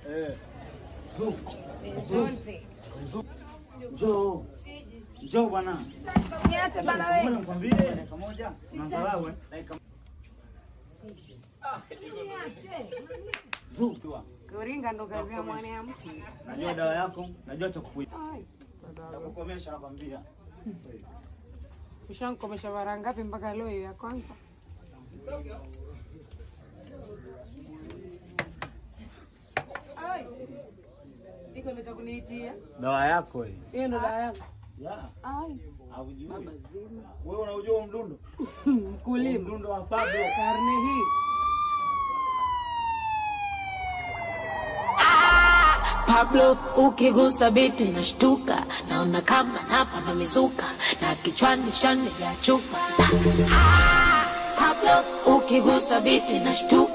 Eh. Zu. Zonzi. Njoo. Njoo bwana. Niache bana Ngoja wewe. nikwambie dakika moja. Unadharau eh? Dakika Niache. Zu. Kuringa ndo kazi ya mwanamke. Najua dawa yako, najua cha kukuita. Ai. Nakukomesha nakwambia. Ushankomesha mara ngapi mpaka leo hiyo ya kwanza? Ai. Iko ndo cha kuniitia. Dawa yako hii. Hiyo ndo dawa yangu. Ya, Ai. haujui. Wewe unaujua huu mdundo? Mkulima. Mdundo wa Pablo. Karne hii. Pablo ukigusa biti nashtuka, naona kama napanda mizuka na kichwani shani ya chupa. Ah, Pablo ukigusa biti nashtuka